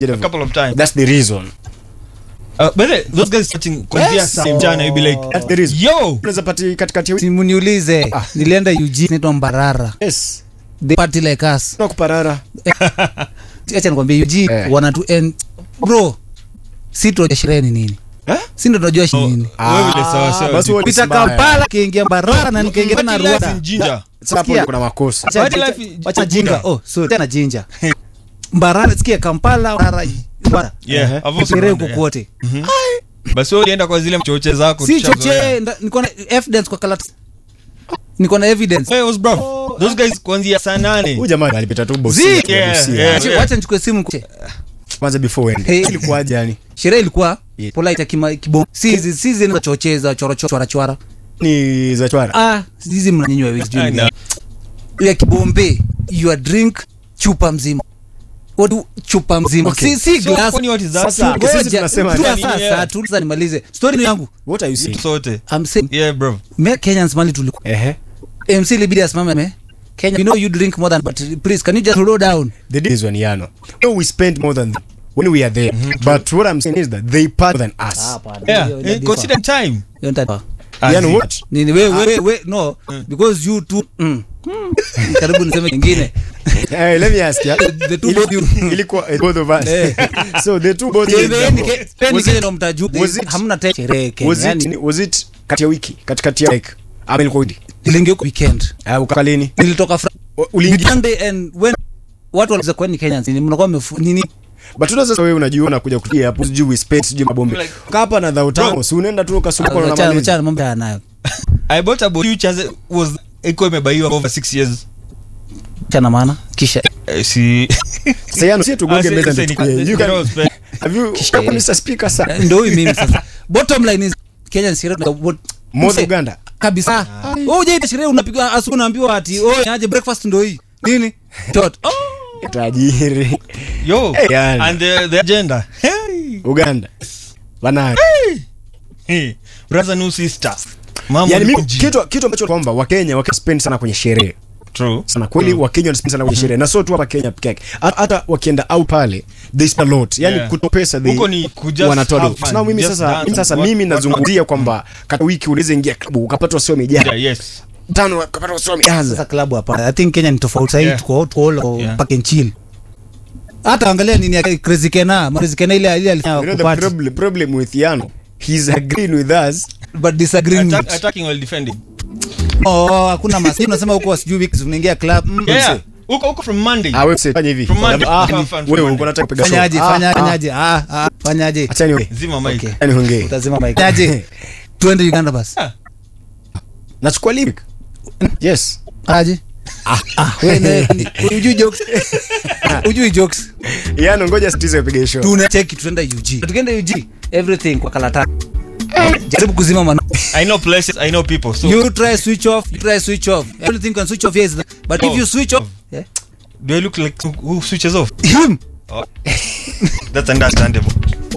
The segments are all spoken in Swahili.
a couple of times. That's the reason. Uh, but the- those guys watching kuanzia Yes. same jana you'll be like, That's the reason. yo, Unaweza pati katikati ya wiki. simuniulize Ah. nilienda UG naitwa Mbarara Yes. they party like us Na kuparara. acha nikwambie UG Eh. wana tu en bro si tunajua sherehe ni nini Eh? si ndo tunajua shi nini wewe vile sawa sawa. basi wewe ni pita mbaya. Kampala kiingia Mbarara na nikaingia na Party life Rwanda in Jinja. Sasa hapo Sikia. kuna makosa. Acha- Party acha- life- acha jinga oh sorry tena jinja Mbarara sikia Kampala Mbarara Mbarara Yeah, Uh-huh. I've also sherehe gone huko there. kote basi wewe ulienda kwa zile mchoche zako si tushazoea. choche nda- niko na evidence kwa karatasi niko na evidence Hey, what's bro? Those guys kuanzia saa nane. Huyu jamaa alipita tu bosi. Zi- Yeah, Busia. yeah. Acha- wacha nichukue simu kuche. Kwanza before uende. Hey. Ilikuwaje yani? sherehe ilikuwa Yeah. polite ya kima- kibom si hizi si hizi za chocheza choro choro chwara Ni za chwara. ah hizi mnanyonywa hivi sijui I ni know. gani. ya kibombe your drink chupa mzima Watu chupa mzima Okay. si si So, glass kwani what is that? Sasa, Ngoja, sisi tunasema tu nini? sasa Yeah. tu sasa nimalize story ni yangu What are you saying? Sote. i'm saying Yeah, bro. me Kenyans mali tulikuwa Ehe. MC libidi asimame me Kenya you know you drink more than but please can you just slow down The deal is one yano. No, we spend more than them when we are there. But what I'm saying is that they part than us. Yeah, Hiyo- hiyo eh, differ. consider time. Hiyo nita- Yano Azi. what? nini we we we no because you two mm. Mm. karibu niseme kingine Hey, let me ask you. The two Ili- both you- ilikuwa eh, both of us. Eh. so the two both Peni ke- peni Was Kenya it- ndo mtajua. was it- hamna te- sherehe Kenya. was it Yani, was it kati ya wiki katikati ya like ama ilikuwa wiki niliingia huko weekend uh, ukakalini nilitoka Fra- uliingia Monday and when watu waliza kwani Kenyans ni mnakuwa mmefu nini but tuna sasa wewe unajiona kuja kutia hapo sijui we spend sijui mabombe Like- kapa na dhao tano si unaenda tu ukasuka na Wachana- maliza wachana mambo ya nayo I bought a boat as was iko imebaiwa over six years. chana maana kisha Eh, si sasa yano si tugonge Ah, meza say- ndio say ni- tukuje you they can don't spend. have you Kisha- kama Mr Speaker sasa ndio huyu mimi sasa bottom line is Kenya sherehe tuna- what- more Mse- Uganda kabisa wewe ujaita sherehe unapigwa asubuhi unaambiwa ati oh aje breakfast ndio hii nini tot oh tajiri yo Eh, yani. and the, the agenda. Hey. Uganda bana Hey. Brother no sister. Mama yani mimi mji. kitu kitu ambacho kwamba wakenya wake spend sana kwenye sherehe True. sana kweli wakenya wanaspend sana kwenye sherehe na sio tu hapa Kenya peke yake Hata- hata wakienda out pale they spend a lot yani Yeah. kuto pesa they Huko ni ku just wanatoa have do fun, na mimi just sasa dance, mimi sasa what- mimi what- nazungumzia kwamba katika wiki unaweza ingia klabu ukapata wasio wamejaa Yeah, yes. tano ukapata wasio sasa wamejaza klabu hapa i think Kenya ni tofauti sasa Yeah. tuko tuko all Yeah. pack and chill hata angalia nini ya crazy Kena crazy Kena ile ile you know alifanya the kupati problem problem with Yano he's agreeing with us but disagreeing Attack, with attacking while defending. oh hakuna masi unasema huko sijui wiki unaingia club mm, Yeah. mse. Huko huko from Monday. ah wewe fanya hivi From Monday. ah Have fun from wewe Monday. uko unataka kupiga show fanyaje Ah, fanya- ah, fanyaje ah ah fanyaje acha niwe Zima mic. Okay. yani hongee utazima mic fanyaje twende Uganda basi Ah. nachukua link yes aje ah wewe ne- ujui jokes ujui jokes Yano ngoja sitize upige show tunacheki tuenda UG tukienda UG everything kwa karatasi jaribu kuzima mano I know places, I know people. So you try switch off you try switch off everything can switch off yes but if Oh. you switch off yeah. do I look like who switches off? him Oh. That's understandable.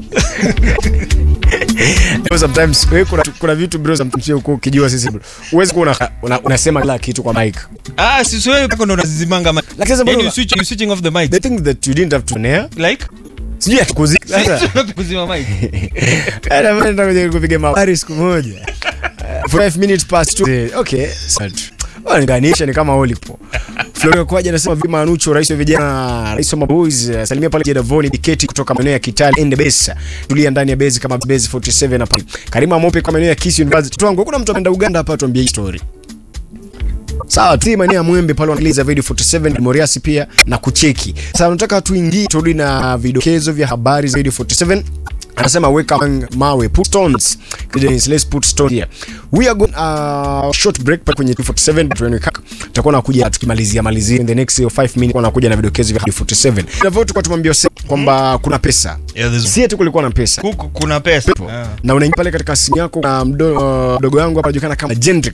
Bro, sometimes wewe kuna kuna vitu bro sometimes wewe uko ukijua sisi bro huwezi kuwa una- una- unasema kila kitu kwa mic Ah, si wewe kako ndo unazizimanga mic. Lakini sasa Yaani bro- you switch you switching off the mic. the thing that you didn't have to nair Like sijui atukuzika sasa kuzima mic. Ana kwenda kwenye kupiga mabari siku moja. Uh, for 5 minutes past 2. Okay, sad. Wananisha ni kama ulipo. Florio Kwaje anasema vima Anucho rais wa vijana, rais wa maboys, uh, salimia pale Jedavoni Diketi kutoka maeneo ya Kitale and Besa. Tulia ndani ya base kama base 47 hapa. Karima Mope kwa maeneo ya Kisii University. Tuangu kuna mtu ameenda Uganda hapa tuambie hii story. Sawa, tu maeneo ya Mwembe pale wanasikiliza video 47 Moriasi pia na kucheki. Sasa nataka tuingie turudi na vidokezo vya habari za video 47 anasema weka mawe put stones Credence, let's put stone here we are going uh, short break pale kwenye 47 but when we come tutakuwa nakuja tukimalizia malizia in the next 5 minutes nakuja na vidokezo vya 47 hivyo tulikuwa tumwambia Ose kwamba kuna pesa Yeah, there's si eti kulikuwa na pesa huku kuna pesa. Ah. na unaingia pale katika simu yako na mdo- uh, mdogo wangu hapa anajulikana kama Jendrick